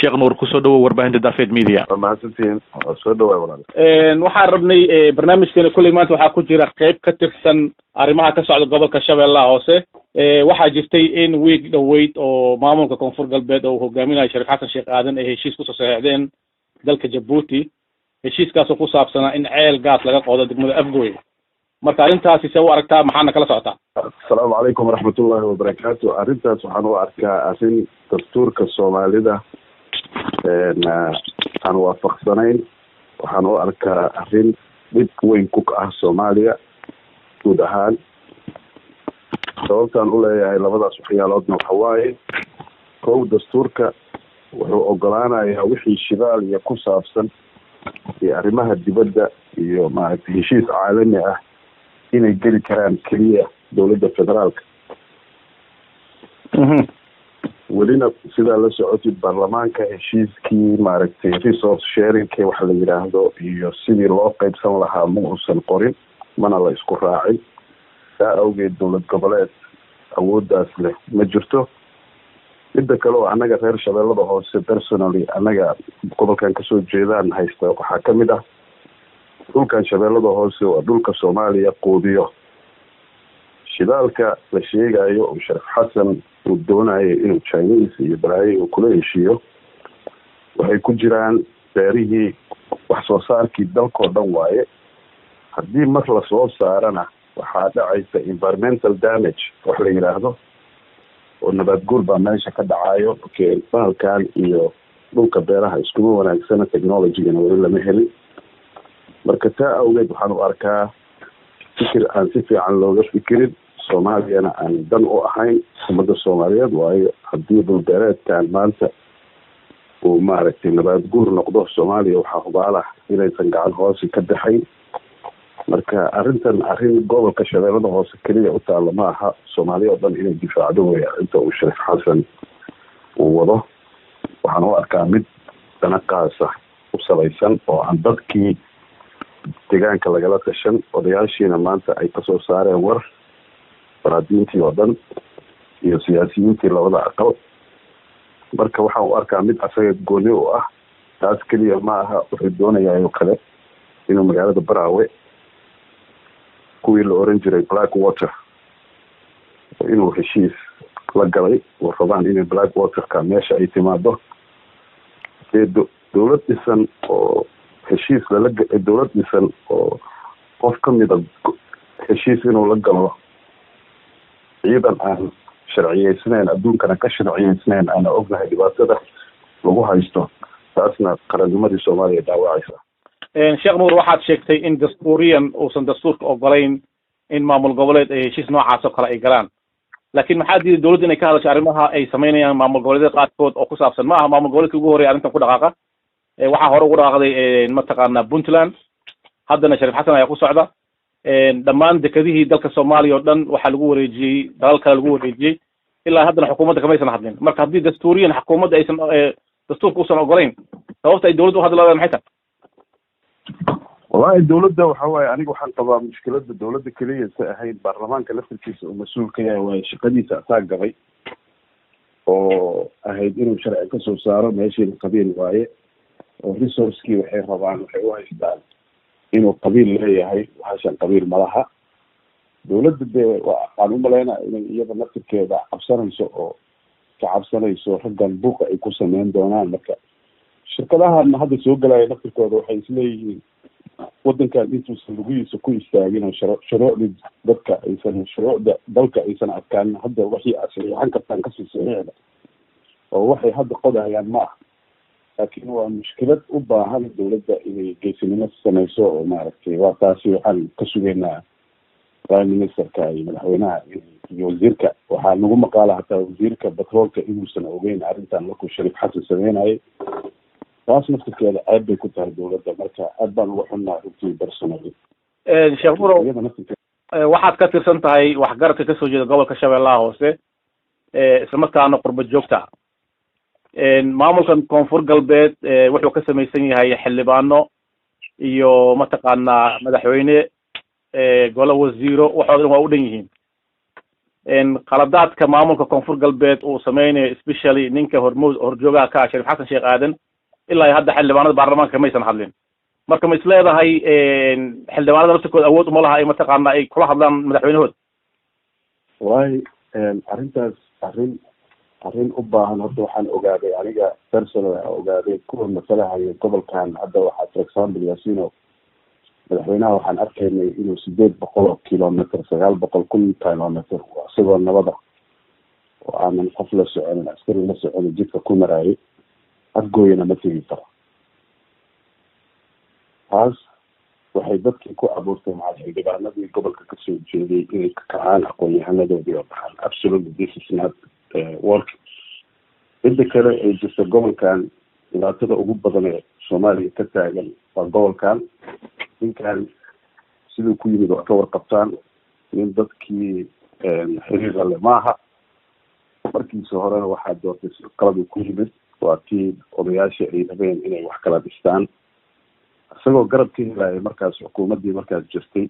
sheekh nuur kusoo dhawow warbaahinta dafed media waa mahadsantihiin waa soo dhawaay walaal waxaan rabnay barnaamijkeena kulley maanta waxaa ku jira qeyb ka tirsan arrimaha ka socda gobolka shabeellaha hoose waxaa jirtay in wiig dhoweyd oo maamulka koonfur galbeed oo uu hogaaminayo shariif xasan sheekh aadan ay heshiis kusoo saxeexdeen dalka jabuuti heshiiskaasoo ku saabsanaa in ceel gaas laga qodo degmada afgoy marka arrintaasi see u aragtaa maxaana kala socotaa asalaamu calaykum waraxmatullaahi wabarakaatu arrintaas waxaan u arkaa arrin dastuurka soomaalida aan waafaqsanayn waxaan u arkaa arrin dhib weyn ku ah soomaaliya guud ahaan sababtaan u leeyahay labadaas waxyaaloodna waxa waaye kow dastuurka wuxuu ogolaanayaa wixii shidaal iyo ku saabsan iyo arrimaha dibadda iyo maaragtay heshiis caalami ah inay geli karaan keliya dowladda federaalka welina sidaa la socotid baarlamaanka heshiiskii maaragtay resource sharingke waxa la yidhaahdo iyo sidii loo qeybsan lahaa ma uusan qorin mana la isku raacin saa awgeed dowlad goboleed awooddaas leh ma jirto midda kale oo annaga reer shabeellada hoose personally annaga gobolkan kasoo jeedaan haysta waxaa ka mid ah dhulkan shabeellada hoose waa dhulka soomaaliya quudiyo shidaalka la sheegayo oo shariif xasan uu doonayo inuu chinese iyo balaayo uu kula heshiiyo waxay ku jiraan beerihii wax soo saarkii dalkao dhan waaye haddii mar lasoo saarana waxaa dhacaysa environmental damage wax la yidhaahdo oo nabaad guur baa meesha ka dhacayo bahalkan iyo dhulka beeraha iskuma wanaagsana technologygana weli lama helin marka taa awgeed waxaan u arkaa fikir aan si fiican looga fikirin soomaaliyana aan dan u ahayn ummadda soomaaliyeed waayo haddii dhulbeereedkan maanta uu maaragtay nabaad guur noqdo soomaaliya waxaa hubaalah inaysan gacan hoose ka baxayn marka arrintan arrin gobolka shabeellada hoose keliya u taalla ma aha soomaaliya oo dhan inay difaacdo wey inta uu shariif xasan uu wado waxaan u arkaa mid danaqaasa u salaysan oo aan dadkii deegaanka lagala tashan odayaashiina maanta ay kasoo saareen war faraadiintii oo dhan iyo siyaasiyiintii labada aqal marka waxaan u arkaa mid asaga gooni u ah taas keliya ma aha wuxuu doonayaa oo kale inuu magaalada baraawe kuwii la oran jiray black water inuu heshiis la galay oo rabaan inay black waterka meesha ay timaado dee dowlad dhisan oo heshiis lala dowlad dhisan oo qof ka mida heshiis inuu la galo ciidan aan sharciyeysnayn adduunkana ka sharciyeysnayn aana ognahay dhibaatada lagu haysto taasna qarannimadii soomaaliya dhaawacaysa sheekh nuur waxaad sheegtay in dastuuriyan uusan dastuurka ogolayn in maamul goboleed ay heshiis noocaas oo kale ay galaan laakiin maxaa diiday dowladda inay ka hadasho arrimaha ay samaynayaan maamul goboleedyada qaarkood oo ku saabsan ma aha maamul goboleedkii ugu horreya arrintan ku dhaqaaqa waxaa hore ugu dhaqaaqday mataqaana puntland haddana shariif xasan ayaa ku socda dhammaan dekedihii dalka soomaaliya oo dhan waxaa lagu wareejiyey dalal kale lagu wareejiyey ilaa haddana xukuumadda kamaysan hadlin marka haddii dastuuriyan xukuumadda aysan dastuurka usan ogolayn sababta ay dowladda u hadli leedahay maxay tahay wallahi dowladda waxa waaye aniga waxaan qabaa mushkilada dowladda keliya sa ahayn baarlamaanka laftirkiisa uu mas-uul ka yahay waayo shaqadiisa asaa gabay oo ahayd inuu sharci kasoo saaro meeshiina qabiil waaye oo resourcekii waxay rabaan waxay u haystaan inuu qabiil leeyahay waxaashan qabiil malaha dowladda dee waxaan umaleyna inay iyada laftirkeeda cabsanayso oo ka cabsanayso raggan buuqa ay ku sameyn doonaan marka shirkadahan hadda soo gelaya laftirkooda waxay isleeyihiin wadankan intuusan lugihiisa ku istaagin oo sharo shuruucdii dadka aysan shuruucda dalka aysan adkaanin hadda waxii aad saxiixan kartaan kasii saxiixda oo waxay hadda qodayaan ma ah laakiin waa mushkilad u baahan dowladda inay geesinimo sameyso oo maaragtay waa taasi waxaan ka sugaynaa prime ministerka iyo madaxweynaha iyo wasiirka waxaa nagu maqaala hataa wasiirka batroolka inuusan ogeyn arrintan markuu shariif xasan sameynayay taas naftirkeeda aad bay ku tahay dowladda marka aad baan uga xunnaa runtii personally sheekh murow waxaad ka tirsan tahay waxgaradka kasoo jeeda gobolka shabeellaha hoose islamarkaana qurba joogta maamulkan koonfur galbeed wuxuu ka samaysan yahay xildhibaano iyo mataqaanaa madaxweyne golo wasiiro waxooda dhan waa u dhan yihiin qaladaadka maamulka koonfur galbeed uu sameynayo especially ninka hormuud horjoogaha ka ah shariif xasan sheekh aadan ilaa iyo hadda xildhibaanada baarlamaanka maysan hadlin marka ma is leedahay xildhibaanada laftirkooda awood uma laha ay mataqaana ay kula hadlaan madaxweynahooda wallahi arrintaas arrin arrin u baahan horta waxaan ogaaday aniga personal a ogaaday kuwa masalahayo gobolkan hadda waxaa for example yasino madaxweynaha waxaan arkaynay inuu sideed boqol oo kilometer sagaal boqol kun kilometer isagoo nabada oo aanan qof la soconin askari la soconin jidka ku maraayay afgooyana ma tegi karo taas waxay dadkii ku abuurtay macal xildhibaanadii gobolka kasoo jeeday inay ka kacaan aqoon-yahanadoodii oo baxaan absolutely this is not work midda kale ay jirta gobolkan dhibaatada ugu badan ee soomaaliya ka taagan waa gobolkan ninkan siduu ku yimid waa ka warqabtaan nin dadkii xiriira le maaha markiisa horena waxaa doortay qaladu ku yimid waa kii odayaasha ay rabeen inay wax kala dhistaan isagoo garab ka helaya markaas xukuumaddii markaas jirtay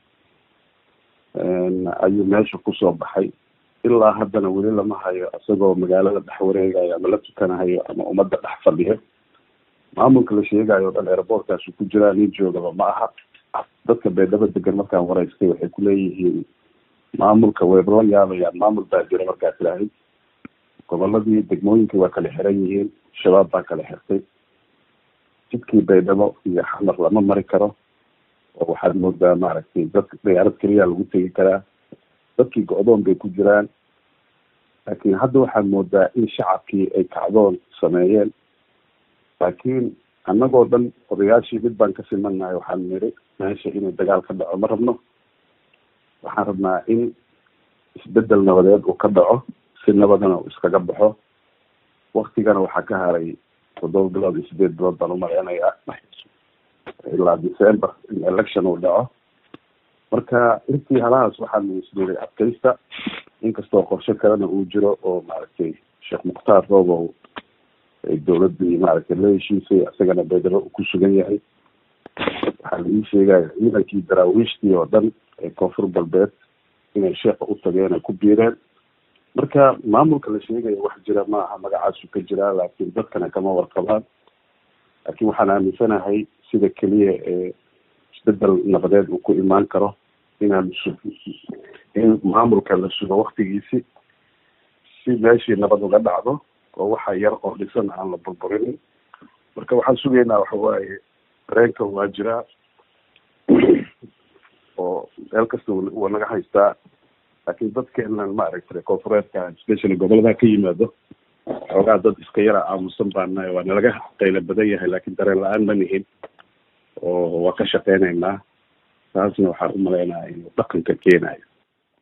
ayuu meesha kusoo baxay ilaa haddana weli lama hayo isagoo magaalada dhex wareegayo ama la tukanahayo ama ummadda dhex fadhiyo maamulka la sheegayo o dhan airboortkaasu ku jiraa nin joogaba ma aha dadka beedhabo degan markaan wareystay waxay kuleeyihiin maamulka wayba la yaabayaan maamul baa jira markaa tilaahay goboladii degmooyinka waa kala xiran yihiin shabaab baa kala xirtay jidkii baydhabo iyo xamar lama mari karo oo waxaad moodaa maaragtay dadka diyaarad keliya lagu tegi karaa dadkii go-doon bay ku jiraan laakiin hadda waxaad moodaa in shacabkii ay kacdoon sameeyeen laakiin annagoo dhan odayaashii mid baan ka simannahay waxaan niri meesha inuu dagaal ka dhaco ma rabno waxaan rabnaa in isbedel nabadeed uu ka dhaco si nabadana uu iskaga baxo waktigana waxaa ka haray toddoba bilood iyo sideed bilood baan umaleynayaa ilaa december in election uu dhaco marka intii halahaas waxaanu isdhiray adkaysta inkastoo qorshe kalena uu jiro oo maaragtay sheekh mukhtaar roobow ay dawladii maaragtay la heshiisay isagana baydhabo uu ku sugan yahay waxaa la ii sheegaya ciidankii daraawiishtii oo dhan ee koonfur galbeed inay sheekha u tageen ay ku biireen marka maamulka la sheegaya wax jira ma aha magacaasu ka jiraa laakiin dadkana kama warqabaan laakiin waxaan aaminsanahay sida keliya ee isbedel nabadeed uu ku imaan karo inaan su in maamulka la sugo waktigiisi si meeshii nabad uga dhacdo oo waxa yar oo dhisan aan la burburinin marka waxaan sugaynaa waxa waaye dareenka waa jiraa oo meel kasta waa naga haystaa laakiin dadkeenan maaragtay koonfureedka especially gobolada ka yimaado xoogaa dad iska yara aamusan baanahay waa nalaga qaylo badan yahay laakiin dareen la-aan ma nihin oo waa ka shaqeynaynaa taasna waxaan u maleynayaa inuu dhaqanka keenayo